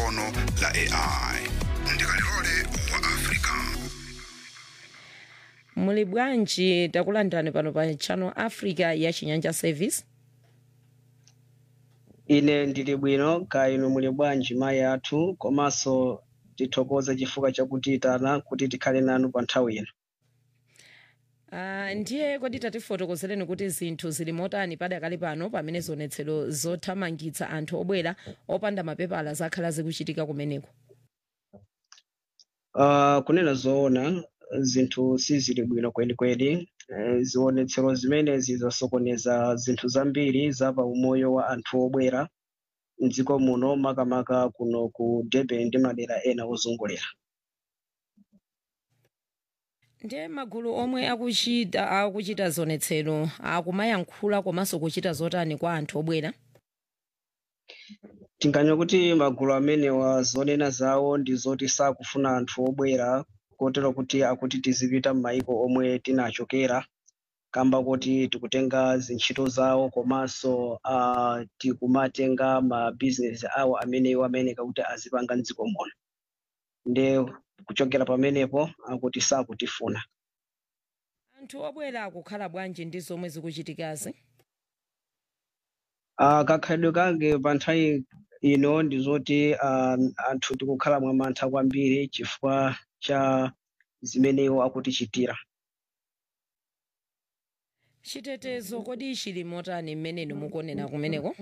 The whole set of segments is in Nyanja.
kono la ai ndikalilole wa africa muli bwanji takulandirani pano pa channel africa ya chinyanja service ine ndili bwino ka inu muli bwanji mayi athu komanso tithokoze chifukwa chakutiyitana kuti tikhale nanu pa nthawi ino Uh, ndiye kodi tatifotokozereni kuti zinthu zili motani padakali pano pamene zionetsero zothamangitsa anthu obwera opanda mapepala zakhala zikuchitika kumeneko uh, kunena zoona zinthu sizili bwino kwenikweni eh, zionetsero zimenezi zasokoneza zinthu zambiri za pa umoyo wa anthu obwera mdziko muno makamaka kuno ku durban ndi madera ena ozungulira ndiye magulu omwe akuchita akuchita zionetsero akumayankhula komanso kuchita zotani kwa anthu obwera tinganene kuti magulu amenewa zonena zawo ndi zoti sakufuna anthu obwera kotero kuti akuti tizipita m'mayiko omwe tinachokera kamba kuti tikutenga zintchito zawo komanso uh, tikumatenga mabizinesi awo amenewo amene kakuti azipanga mdziko muno nde kuchokera pamenepo akuti sakutifuna anthu obwera akukhala bwanji ndi zomwe zikuchitikazi uh, kakhalidwe kange pa nthawi ino ndi zoti uh, anthu tikukhala mwamantha kwambiri chifukwa cha zimenewo akutichitira chitetezo kodi chili motani mmenenu mukuonera kumeneko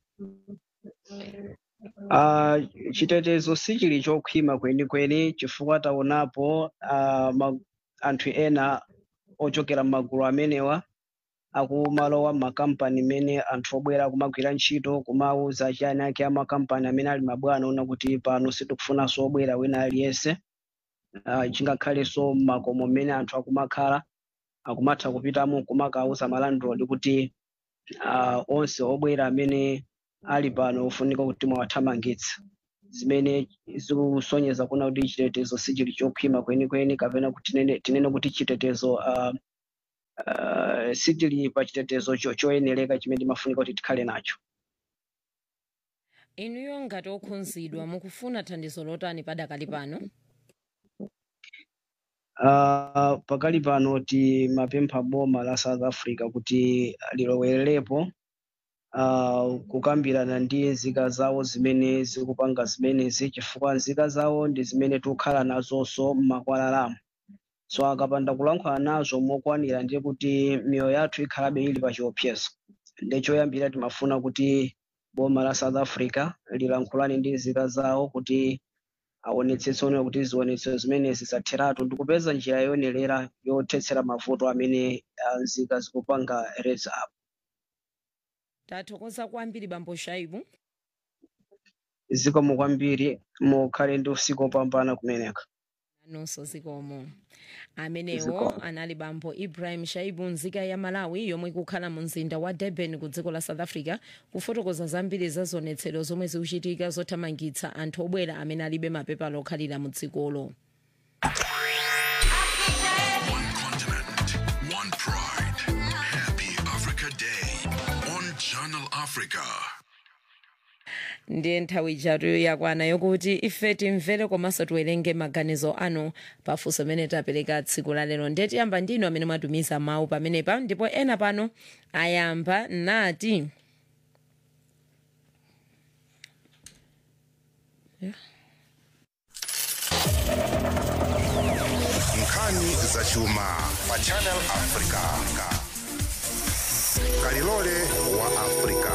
Uh, chitetezo sichili chokhwima kwenikweni chifukwa taonapo uh, ma, anthu ena ochokera m'magulu amenewa akumalowa m'makampani mene anthu obwera kumagwira ntchito kumauza achani ake amakampani amene ali mabwana ona kuti pano sitikufunanso obwera wina aliyense uh, chingakhalenso m'makomo mmene anthu akumakhala akumatha kupitamo kumakauza malandlord kuti uh, onse obwera amene ali pano ufunika kuti mwawathamangitsa zimene zikusonyeza kuna kuti chitetezo sichili chokhwima kwenikweni kapena kuti tinene, tinene kuti chitetezo uh, uh, sichili pa chitetezo cho- choyenereka chimene timafunika kuti tikhale nacho inuyo ngati okhunzidwa mukufuna thandizo lotani padakali pano uh, pakali pano timapempha boma la south africa kuti lilowererepo uh, kukambirana ndi nzika zawo zimene zikupanga zimenezi chifukwa nzika zawo ndi zimene tikukhala nazonso m'makwalalamu so akapanda kulankhula nazo mokwanira ndiye kuti miyoyo yathu ikhalabe ili pa chiopsezo ndi choyambira timafuna kuti boma la south africa lilankhulane ndi nzika zawo kuti aonetsetse kuti zionetsero zimenezi zatheratu ndikupeza njira yoyenerera yothetsera mavuto amene ah, nzika zikupanga reza apo tathokoza kwambiri bambo shaibu zikomo kwambiri mukhale ndi usiku opambana kumeneka nonso zikomo amenewo Zikomo. anali bambo ibrahim shaibu nzika ya malawi yomwe ikukhala mu mzinda wa durban ku dziko la south africa kufotokoza zambiri za zionetsero zomwe zikuchitika zothamangitsa anthu obwera amene alibe mapepala okhalira mu dzikolo One continent, one pride. Happy Africa Day on Channel Africa. ndiye nthawi ijatu yakwana yokuti ife timvere komanso tiwerenge maganizo anu pafunso amene tapereka tsiku la lero ndiye tiyamba ndinu amene mwatumiza mawu pamenepa ndipo ena pano ayamba nati nkhani zachuma pa channel africa kalilole wa africa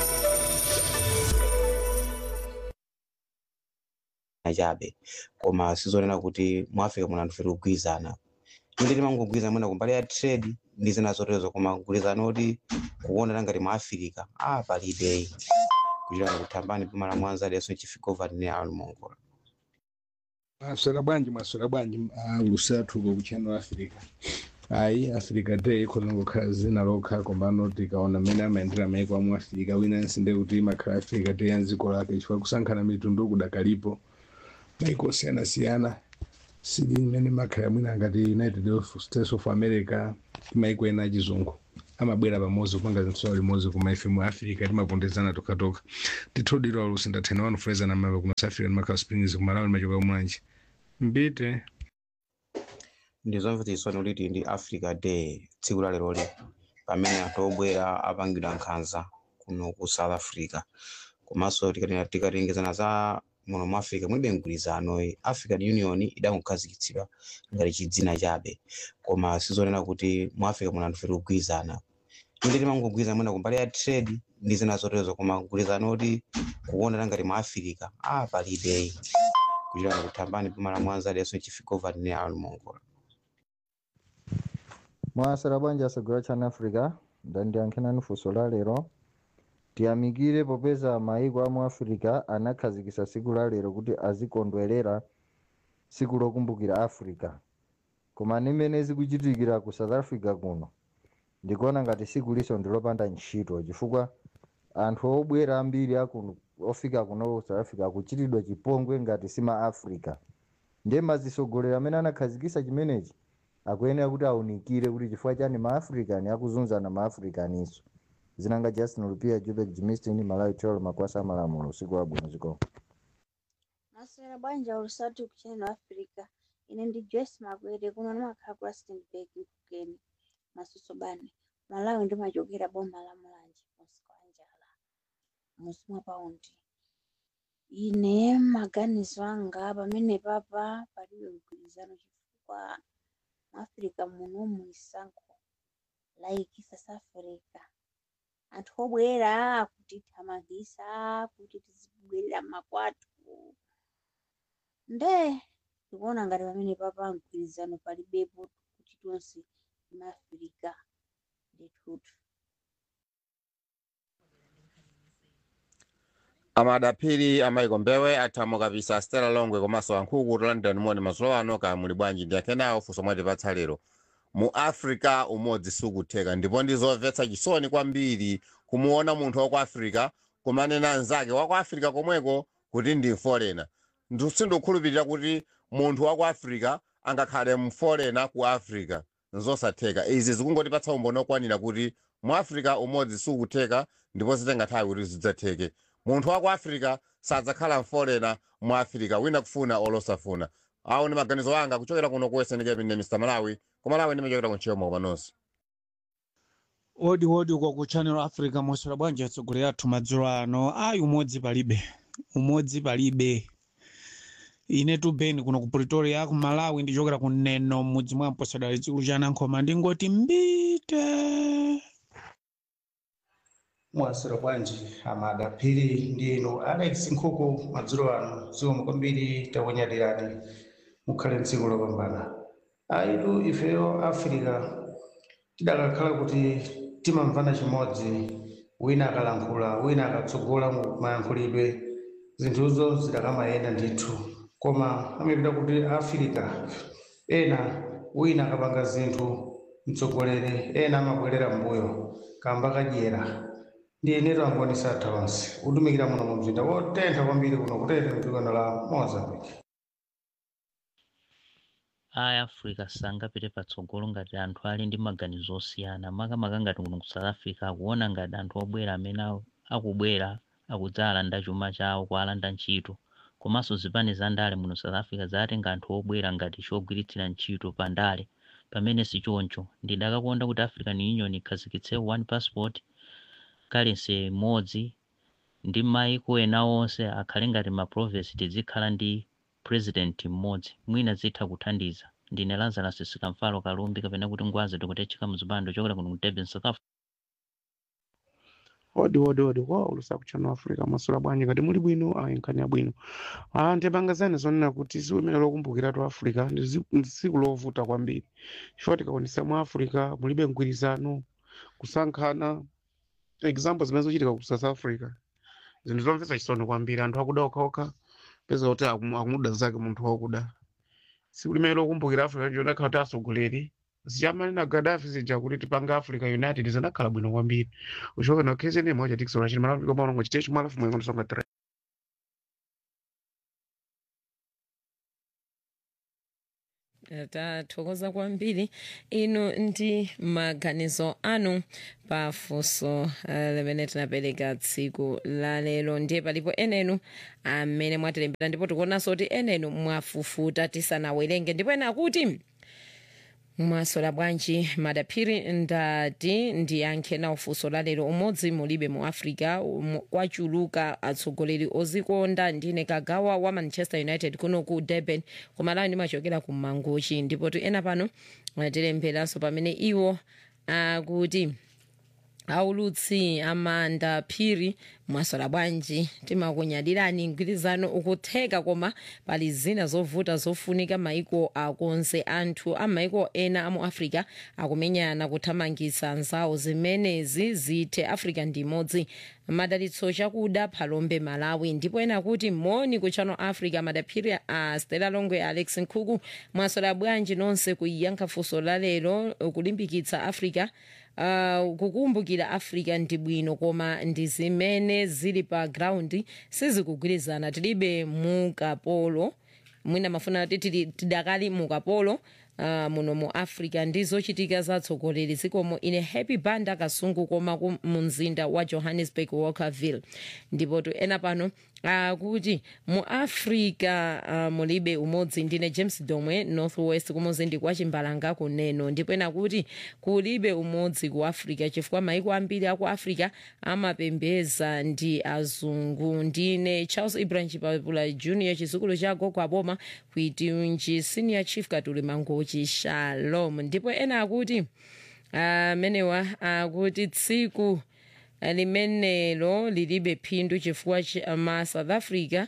chabe koma sizonena kuti mu africa muno anthu feti kugwirizana inde timangogwirizana mwina kumbali ya trade ndi zina zoterezo koma kugwirizana oti kuonana ngati mu africa ah palibe kuchitana kuthambani pima la mwanza leso chifika ne anu mongola mwaswera bwanji mwaswera bwanji lusathu ku channel africa ayi africa day ikhoza ngokhala zina lokha kombano tikaona mmene amayendera maiko amu africa winansi nde kuti imakhala africa day ya dziko lake chifukwa kusankhana mitundu kudakalipo maiko osiyanasiyana sili mmene makhala mwina ngati united states of america ndi maiko ena achizungu amabwera pamodzi kupanga zinthu limodzi koma ife mu africa timapondezana tokatoka tithodira olusi ndathena wanu fraser namava kuno south africa ndimakhala springs kumalawi ndimachoka kumwanji mbite ndi zomvetsa chisoni kuti ndi africa day tsiku la leroli pamene anthu obwera apangidwa nkhanza kuno ku south africa komanso tikati- tikatengezana za muno mu africa mulibe mgwirizano african union idakukhazikitsidwa ngati chidzina chabe koma sizonena kuti mu africa muno anthu feti kugwirizana inde timangogwirizana mwina kumbali ya trade ndi zina zoterezo koma kugwirizana kuti kuonera ngati mu africa ah palibe kuchitana kuthambani pamala mwanza adeso chifigovani ne almongola mwasera bwanji asegura chana africa ndandiyankhenani funso la lero tiyamikire popeza maiko amu africa anakhazikitsa tsiku la lero kuti azikondwerera tsiku lokumbukira africa koma nimene zikuchitikira ku south africa kuno ndikuona ngati tsiku liso ndilopanda ntchito chifukwa anthu obwera ambiri akuno ofika kuno ku south africa akuchitidwa chipongwe ngati sima africa ndiye mazisogolero amene anakhazikitsa chimenechi akuyenera kuti aunikire kuti chifukwa chani maafricani akuzunzana maafricaninso zinanga justin lupia jubek jimistin malawi tolo makwasa amalamulo usiku wabwino ziko maswera bwanji ulusatu kuchannel africa ine ndi joyce makwete kuno ndimakhala ku rustenburg mphukeni masuso bani malawi ndimachokera boma la mulanje muzika wa njala muzi mwa paundi ine maganizo anga pamene papa palibe mgwirizano chifukwa muafrika munomu isankho like south africa anthu obwera akutithamangisa kuti tizibwerera makwathu nde ndikuona ngati pamene papa mgwirizano palibepo kuti tonse timaafrika ndithutu amadapiri amaiko mbewe athamo kapisa stela longwe komanso ankhuku london moni mazulo ano ka muli bwanji ndiyankhenawo funso mwatipatsa lero mu africa umodzi sukutheka ndipo ndizomvetsa chisoni kwambiri kumuona munthu wa ku africa kumanena anzake wa ku africa komweko kuti ndi mforena sindikukhulupirira kuti munthu wa ku africa angakhale mforena ku africa nzosatheka izi zikungotipatsa umboni okwanira kuti mu africa umodzi sukutheka ndipo zitenga nthawi kuti zidzatheke munthu wa ku africa sadzakhala mforena mu africa wina kufuna olosafuna awo ndi maganizo anga kuchokera kuno ku western cape ne mr malawi ku malawi ndimachokera ku ntchito moko panonso odi odi uko ku channel africa mosera bwanji atsogoleri athu madzulo ano ayi umodzi palibe umodzi palibe ine tubeni kuno ku pretoria ku malawi ndichokera ku neno mudzi mwa mposadali chikulu cha nankhoma ndingoti mbite mwasira bwanji amada phiri ndi inu alex nkhuku madzulo ano zikomo kwambiri takunyadirani mukhale mtsiku lopambana aitu ifeyo africa tidakakhala kuti timamvana chimodzi wina akalankhula wina akatsogola mu mayankhulidwe zinthuzo zidakamayenda ndithu koma amapita kuti africa ena wina akapanga zinthu mtsogoleri ena amabwerera mbuyo kamba kadyera ndi ineto angoni satha onse utumikira muno mu mzinda wotentha kwambiri kuno kutete mdzikano la mozambique aya africa sangapite patsogolo ngati anthu ali ndi maganizo osiyana makamaka ngati kuno ku south africa akuona ngati anthu obwera amene aku- akubwera akudzalanda chuma chawo kualanda ntchito komanso zipani za ndale muno south africa zatenga anthu obwera ngati chogwiritsira ntchito pa ndale pamene sichoncho ndidakakonda kuti african union ikhazikitse one passport currency imodzi ndi maiko ena onse akhale ngati ma province tizikhala ndi president mmodzi mwina zitha kuthandiza ndine lazarus sikamfalo kalumbi kapena kuti ngwazi tikutechika mzipando chokera kuno ku durban south africa odi odi odi kwa ulusa kuchano africa masula bwanji ngati muli bwino ayinkani abwino ah ndipangazani zonena kuti tsiku limene lokumbukira tu africa ndi zi- ndi tsiku lovuta kwambiri chifukwa tikaonesa mu africa mulibe mgwirizano kusankhana example zimene zochitika ku south africa zinthu zomvetsa chisoni kwambiri anthu akuda okhaokha peza kuti akumu- akumuda zake munthu wakuda tsiku limene lokumbukira africa chionekha kuti atsogoleri zichamanena gaddafi zija kuti tipanga africa united zinakhala bwino kwambiri uchoka na kzn moja tikisona chini malafu kama unongo chitecho malafu mwengo nsonga tre tathokoza kwambiri inu ndi maganizo anu pafunso uh, limene tinapereka tsiku la lero ndiye palipo enenu amene mwatilembera ndipo tikuonanso kuti enenu mwafufuta tisanawerenge ndipo ena akuti mwasola bwanji madaphiri ndati ndiyankhe nawo funso la lero umodzi mulibe mu africa um, kwachuluka atsogoleri ozikonda ndine kagawa wa manchester united kuno ku durban kumalawi ndimachokera ku mangochi ndipo tu ena pano atilemberanso pamene iwo akuti aulutsi amanda phiri mwasola bwanji timakunyadirani mgwirizano ukutheka koma pali zina zovuta zofunika maiko akonse anthu a maiko ena amu africa akumenyana kuthamangitsa anzawo zimenezi zithe africa ndi imodzi madalitso chakuda phalombe malawi ndipo ena kuti moni ku channel africa madaphiri a stela longwe alex nkhuku mwasola bwanji nonse kuyankha funso la lero kulimbikitsa africa uh, kukumbukira africa ndi bwino koma ndi zimene zili pa ground sizikugwirizana tilibe mukapolo mwina mafuna kuti tili- tidakali mukapolo Uh, muno mu africa ndi zochitika zatsogoleri zikomo ine happy banda kasungu koma ku- mu mzinda wa johannesburg walkerville ndipo tu ena pano akuti mu africa uh, mulibe umodzi ndine james domwe northwest kumuzindi kwa chimbalanga kuneno ndipo ena kuti kulibe umodzi ku africa chifukwa maiko ambiri aku africa amapembeza ndi azungu ndine charles ibrahim chipapula junior chizukulu cha gogo aboma kuitunji senior chief katuli mangochi shalom ndipo ena akuti amenewa akuti tsiku limenelo lilibe phindu chifukwa cha- ma south africa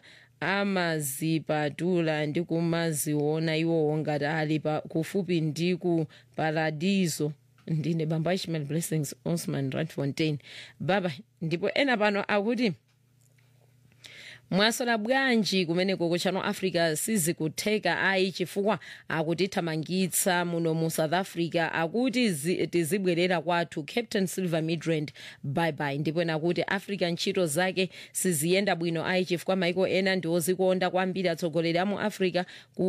amazipatula ndi kumaziona iwowo ngati ali pa- kufupi ndi ku paradiso ndine bamba ishmael blessings osman randfontein baba ndipo ena pano akuti mwasola bwanji kumeneko ku channel africa sizikutheka ayi chifukwa akutithamangitsa muno mu south africa akuti zi- tizibwerera kwathu captain silver midrand bye ndipo ena kuti africa ntchito zake siziyenda bwino ayi chifukwa maiko ena ndi ozikonda kwambiri atsogoleri amu africa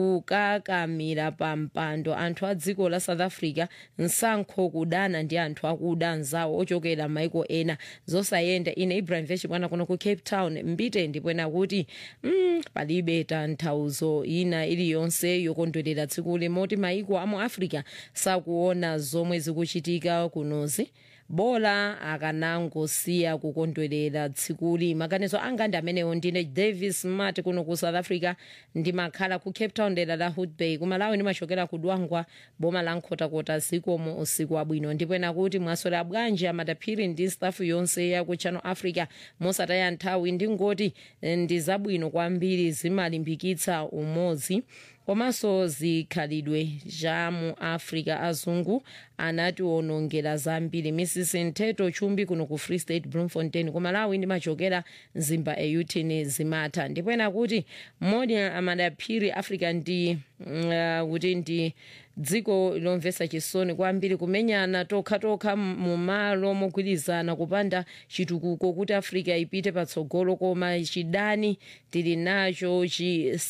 kukakamira pa mpando anthu a dziko la south africa nsankho kudana ndi anthu akuda anzawo ochokera maiko ena zosayenda ine ibrahim vechibwana kuno ku cape town mbite ndipo ena kuti mm, palibe tanthauzo ina iliyonse yokondwerera tsiku limoti maiko amu africa sakuona zomwe zikuchitika kunozi bola akanangosiya kukondwerera tsikuli maganizo anga ndi amenewo ndine davis mart kuno ku south africa ndimakhala ku cape town dera la hood bay kumalawi ndimachokera ku dwangwa boma la nkhotakota zikomo usiku wabwino ndipo ena kuti mwasola bwanji amadaphiri ndi stafu yonse ya ku channel africa mosataya nthawi ndingoti eh, ndi zabwino kwambiri zimalimbikitsa umodzi komanso zikhalidwe za mu africa azungu anatiwonongera zambiri mrs nteto chumbi kuno ku free state bloemfontein ku malawi ndimachokera mzimba eyutini zimatha ndipo ena kuti modi amadaphiri africa ndi mm, uh, kuti ndi dziko lomvetsa chisoni kwambiri kumenyana tokhatokha mu malo mogwirizana kupanda chitukuko kuti africa ipite patsogolo koma chidani tili nacho chi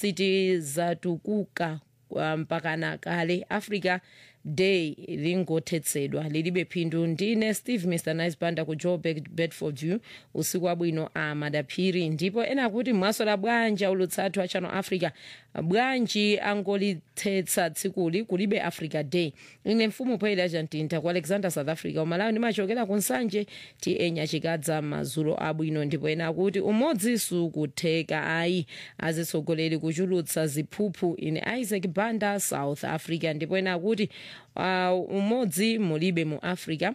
sitizatukuka uh, mpakana kale africa day lingothetsedwa lilibe phindu ndine steve mr nice banda ku joburg bedford view usiku wabwino a madaphiri ndipo ena kuti mwasola bwanji ulutsathu a channel africa bwanji angolithetsa tsikuli kulibe africa day ine mfumu poyera chantinta ku alexander south africa umalawi ndimachokera ku nsanje ti enya chikadza madzulo abwino ndipo ena kuti umodzi sukutheka ayi azitsogoleri kuchulutsa ziphuphu ine isaac banda south africa ndipo ena kuti uh, umodzi mulibe mu africa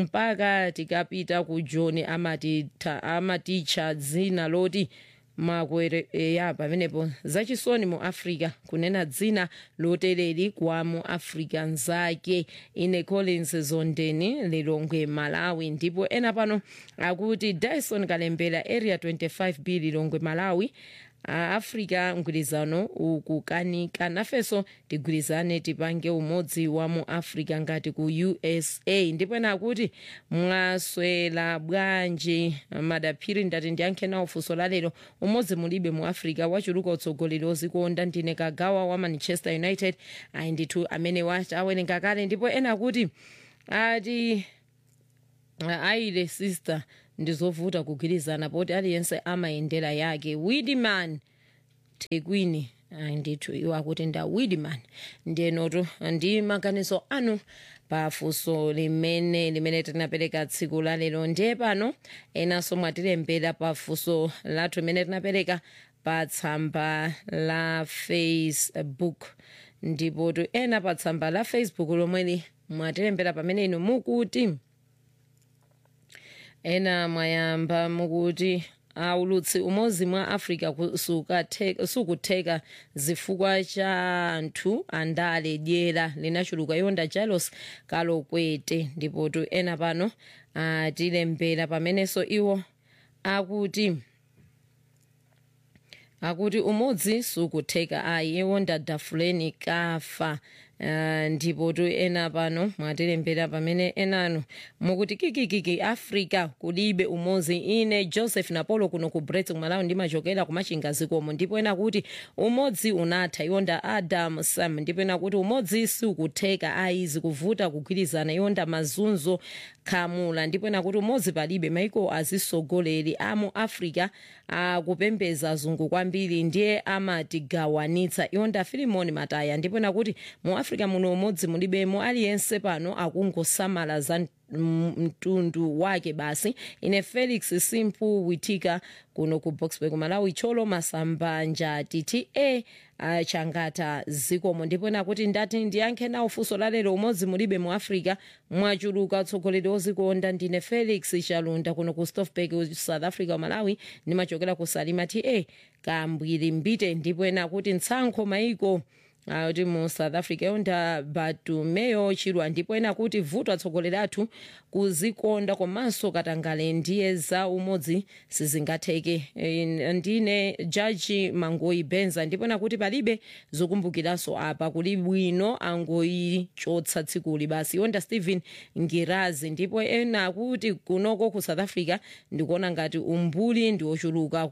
mpaka tikapita ku john amatitha amaticha dzina loti makwere ya pamenepo zachisoni mu africa kunena dzina lotereri kwa mu africa nzake ine collins zondeni lilongwe malawi ndipo ena pano akuti dyson kalembera area 25 b lilongwe malawi aafrika mgwirizano ukukanika nafenso tigwirizane tipange umodzi wa mu africa ngati ku usa ndipo ena akuti mwaswera bwanji madaphiri ndati ndiyankhe nawo funso lalero umodzi mulibe mu africa wachuluka utsogoleri ozikonda ndine kagawa wa manchester united ayi ndithu amene wati awerenga kale ndipo ena akuti ati ayile sister ndizovuta kugwirizana poti aliyense amayendera yake widman tekwini ayi ndithu iwo akuti nda widman ndiyenotu ndi maganizo anu pafunso limene limene tinapereka tsiku la lero ndiye pano enanso mwatilembera pafunso lathu limene tinapereka pa tsamba la facebook ndipo tu ena pa tsamba la facebook lomweli mwatilembera pamene inu mukuti ena mwayamba mukuti aulutsi umodzi mwa africa sukathe- sukutheka zifukwa cha anthu andale dyera linachuluka yonda jalos kalokwete ndipo tu ena pano atilembera pamenenso iwo akuti akuti umodzi sukutheka ayi iwonda dafuleni kafa Uh, ndipo tu ena pano mwatilembera pamene enanu mukuti kikikiki africa kulibe umodzi ine joseph napolo kuno ku brets kumalawi ndimachokera kumachinga zikomo ndipo ena kuti umodzi unatha iwonda adam sam ndipo ena kuti umodzi sukutheka ayi zikuvuta kugwirizana iwonda mazunzo khamula ndipo ena kuti umodzi palibe maiko azisogoleri amu africa akupembeza zungu kwambiri ndiye amatigawanitsa iwonda filimoni mataya ndipo ena kuti mu africa muno umodzi mulibemo aliyense pano akungosamala za m- mtundu wake basi ine felix simpu witika kuno ku boxburg malawi cholo masamba njati ta uh, changata zikomo ndipo nakuti ndati ndiyankhe nawo funso lalero umodzi mulibe mu africa mwachuluka utsogoleri ozikonda ndine felix chalunda kuno ku stofberg south africa malawi ndimachokera ku salima ta kambwiri mbite ndipo ena kuti mtsankho maiko kuti mu south africa yonda batumeyo chilwa ndipo ena kuti vuto atsogoleri athu kuzikonda komanso katangale ndiye za umodzi sizingatheke Eh, ndine jaji mangoyi benza ndipo ena kuti palibe zokumbukiranso apa kuli bwino angoyichotsa tsikuli basi yonda stephen ngirazi ndipo ena kuti kunoko ku south africa ndikuona ngati umbuli ndi ochuluka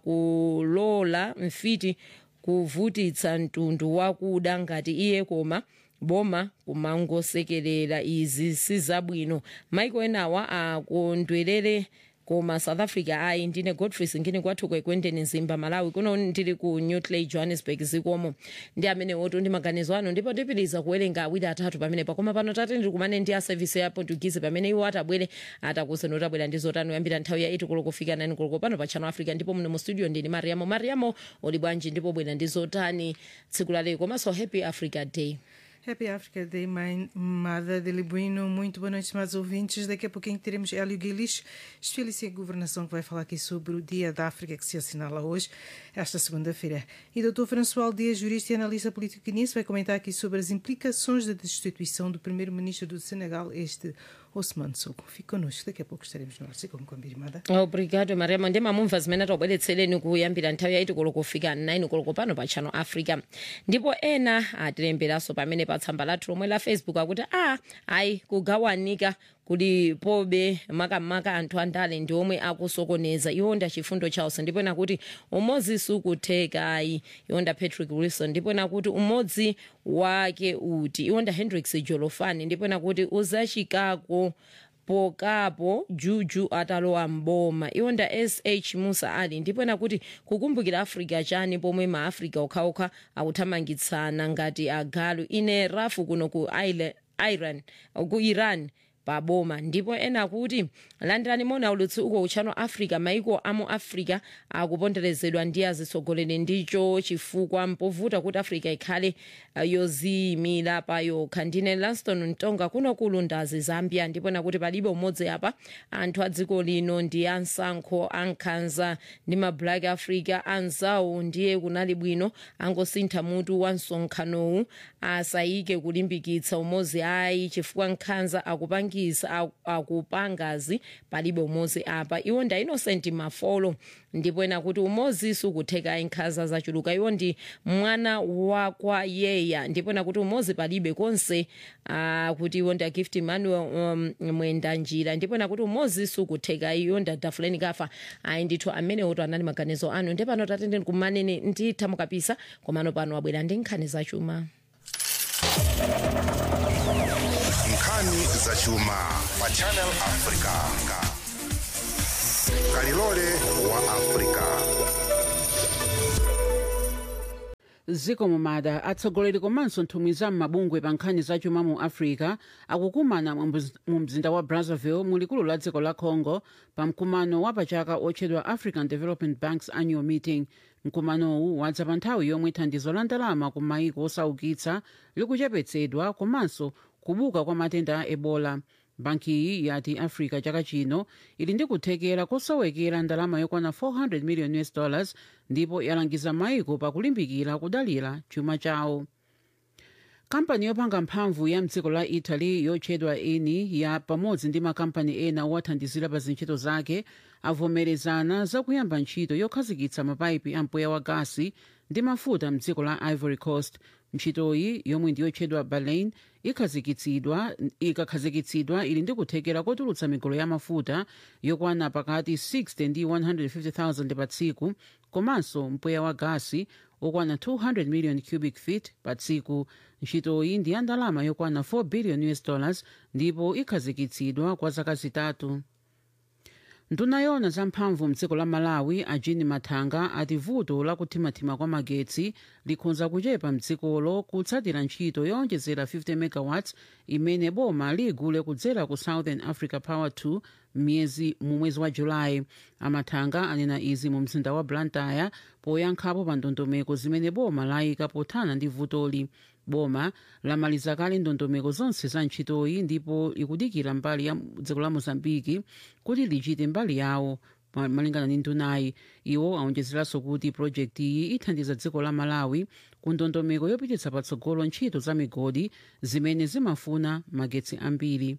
kulola mfiti kuvutitsa mtundu wakuda ngati iye koma boma kumangosekerera izi sizabwino maiko enawa akondwerere koma south africa ayi ndine godfrey singini kwathu kwekwendeni zimba malawi kuno ndili ku newtley johannesburg zikomo ndi amene wotu ndi maganizo anu ndipo ndipitiriza kuwerenga awiri atatu pamene pakoma pano tate ndili kumane ndi a service ya portuguese pamene iwo atabwere atakuseni otabwera ndi zotani kuyambira nthawi ya 8 koloko kufika 9 koloko pano pa channel africa ndipo muno mu studio ndili mariamo mariamo uli bwanji ndipo bwera ndi zotani tsiku la lero komanso happy africa day Happy Africa Day, mãe Mada de Libuino. Muito boa noite, estimados ouvintes. Daqui a pouquinho teremos Hélio Guilis, especialista em governação, que vai falar aqui sobre o Dia da África, que se assinala hoje, esta segunda-feira. E Dr. François Dias, jurista e analista político guinense, vai comentar aqui sobre as implicações da destituição do primeiro-ministro do Senegal, este Osman Sonko. Fique connosco, daqui a pouco estaremos no ar. Siga com a Mada. obrigado mariamo ndi mamumva zimene tobweretsereni kuyambira nthawi ya 8 koloko kufika 9 koloko pano pa channel africa ndipo ena atilemberanso pamene pa tsamba lathu lomwe la facebook akuti a ayi kugawanika kuli pobe makamaka anthu andale ndi omwe akusokoneza iwonda chifundo chawonse ndipo ena kuti umodzi sukutheka ayi iwonda patrick wilson ndipo ena kuti umodzi wake uti iwonda hendrix jolofani ndipo ena kuti uzachikako pokapo juju atalowa mboma iwonda sh musa ali ndipo ena kuti kukumbukira africa chani pomwe maafrica okhaokha akuthamangitsana ngati agalu ine rafu kuno ku Isla- iran ku iran paboma ndipo ena kuti landirani mona ulutsi uko uchano africa maiko amu africa akuponderezedwa ndi azitsogoleri ndicho chifukwa mpovuta kuti africa ikhale uh, yoziyimira pa yokha ndine lanston mtonga kuno kulundazi zambia ndipo nakuti palibe umodzi apa anthu a dziko lino ndi ansankho ankhanza ndi ma black africa anzawo ndiye kunali bwino angosintha mutu wa msonkhanowu asayike kulimbikitsa umodzi ayi chifukwa nkhanza akupangira akupangisa aku- akupangazi palibe umozi apa iwo nda innocent mafolo ndipo ena kuti umozi sukutheka nkhanza zachuluka iwo ndi mwana wakwa yeya ndipo ena kuti umozi palibe konse ah, kuti iwo nda gift emmanuel um, mwenda njira ndipo ena kuti umozi sukutheka iyo nda dafuleni kafa ayi ndithu amene oto anali maganizo anu ndi pano tatende kumanene nditha mukapisa komano pano abwera ndi nkhani zachuma nkhani zachuma pa channel africa kalilole wa africa ziko mumada atsogoleri komanso nthumwi za m'mabungwe pa nkhani zachuma mu africa akukumana mu mz- mu mzinda wa brazzaville mu likulu la dziko la congo pa mkumano wa pachaka otchedwa african development banks annual meeting mkumanowu wadza pa nthawi yomwe thandizo la ndalama ku maiko osaukitsa likuchepetsedwa komanso kubuka kwa matenda a ebola banki iyi yati africa chaka chino ili ndi kuthekera kosowekera ndalama yokwana 400 million us dollars ndipo yalangiza maiko pakulimbikira kudalira chuma chawo kampani yopanga mphamvu ya mdziko la italy yotchedwa eni ya pamodzi ndi makampani ena owathandizira pa zintchito zake avomerezana zakuyamba ntchito yokhazikitsa mapayipi a mpweya wa gasi ndi mafuta mdziko la ivory coast ntchitoyi yomwe ndiyotchedwa baleine ikhazikitsidwa ikakhazikitsidwa ili ndi kuthekera kotulutsa migolo ya mafuta yokwana pakati 60 ndi 150,000 pa tsiku komanso mpweya wa gasi okwana 200 million cubic feet pa tsiku ntchitoyi ndi ya ndalama yokwana 4 billion us dollars ndipo ikhazikitsidwa kwa zaka zitatu nduna yona zamphamvu mdziko la malawi a jean mathanga ati vuto lakuthimathima kwa magetsi likhonza kuchepa mdzikolo kutsatira ntchito yowonjezera 50 megawatts imene boma ligule kudzera ku southern africa power 2 myezi mu mwezi wa julayi amathanga anena izi mu mzinda wa blantyre poyankhapo pa ndondomeko zimene boma layika pothana ndi vutoli boma lamaliza kale ndondomeko zonse za ntchitoyi ndipo ikudikira mbali ya dziko la mozambiki kuti lichite mbali yawo ma- malingana ndi ndunayi iwo awonjezeranso kuti projekti iyi ithandiza dziko la malawi ku ndondomeko yopititsa patsogolo ntchito za migodi zimene zimafuna magetsi ambiri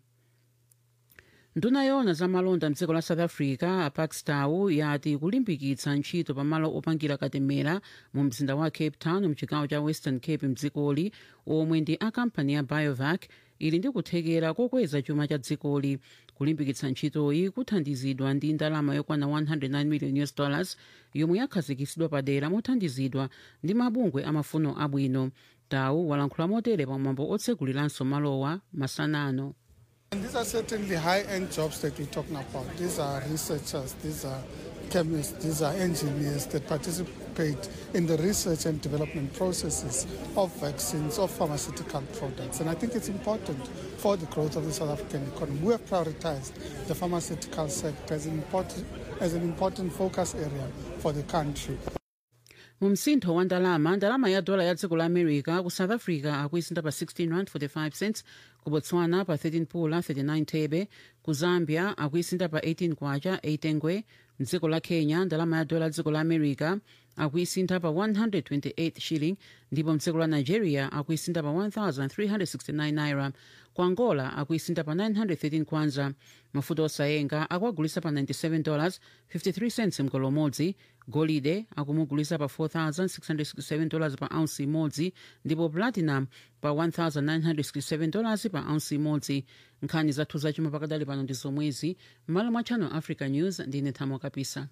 nduna yona za malonda mdziko la south africa a pakstow yati kulimbikitsa ntchito pamalo opangira katemera mu mzinda wa cape town mchigawo cha western cape mdzikoli omwe ndi a kampani ya biovac ili ndi kuthekera kokweza chuma cha dzikoli kulimbikitsa ntchitoyi kuthandizidwa ndi ndalama yokwana 109 million us dollars yomwe yakhazikitsidwa padera mothandizidwa ndi mabungwe amafuno abwino tawu walankhula motere pamwambo otsekuliranso malowa masanano And these are certainly high-end jobs that we're talking about. These are researchers, these are chemists, these are engineers that participate in the research and development processes of vaccines, of pharmaceutical products. And I think it's important for the growth of the South African economy. We have prioritized the pharmaceutical sector as an important, as an important focus area for the country. mu msintho wa ndalama ndalama ya dola ya dziko la america ku south africa akuisinda pa 16 rand 45 cents ku botswana pa 13 pula 39 thebe ku zambia akuisinda pa 18 kwacha 8 ngwe mdziko la kenya ndalama ya dola ya dziko la america akuisinda pa 128 shilling ndipo mdziko la nigeria akuisinda pa 1369 naira ku angola akuisinda pa 913 kwanza mafuta osayenga akuagulisa pa 97 dollars 53 cents mgolo umodzi golide akumugulisa pa 4667 dollars pa ounce imodzi ndipo platinum pa 1967 dollars pa ounce imodzi nkhani zathu zachuma pakadali pano ndi zomwezi m'malo mwa channel africa news ndine thamo kapisa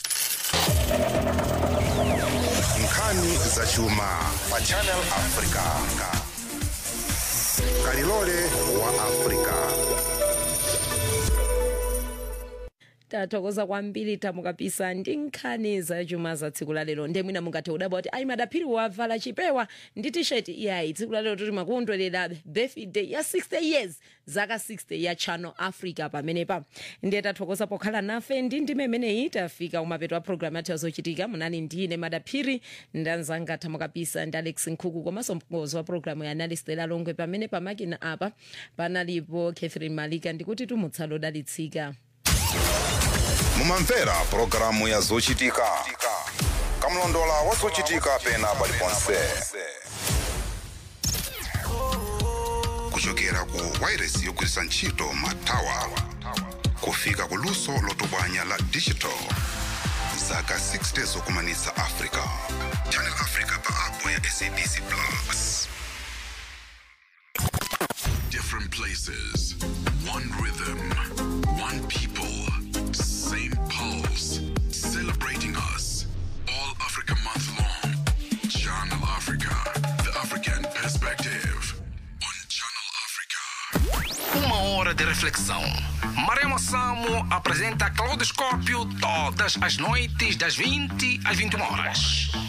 nkhani zachuma pa channel africa kalilole wa africa tathokoza kwambiri tamukapisa ndi nkhani zachuma za tsiku la lero nde mwina mungathe kudabwa kuti ayi madaphiri wavala chipewa ndi tisheti iyayi tsiku la lero toti makondwerera birthday ya 60 years zaka 60 ya channel africa pamenepa ndiye tathokoza pokhala nafe ndi ndime imeneyi tafika kumapeto a programu yathu yazochitika munali ndine madaphiri ndanzanga tamukapisa ndi alex nkhuku komanso mkongozi wa programu ya analistela longwe pamene pamakina apa panalipo catherine malika ndikuti tumutsalo odalitsika mumamvera pulogalamu ya zochitika kamlondola wa zochitika pena paliponse kuchokera ku wairesi yogwiritsa ntchito matawa kufika ku luso lotsogola la digital zaka 60 zokumanitsa africa channel africa pa app ya sabc plus Different places, one rhythm, one people, same pulse, celebrating us. All Africa month long. Channel Africa, the African perspective. Uma hora de reflexão. Maremo Samo apresenta Claudoscópio todas as noites das 20 às 21 horas.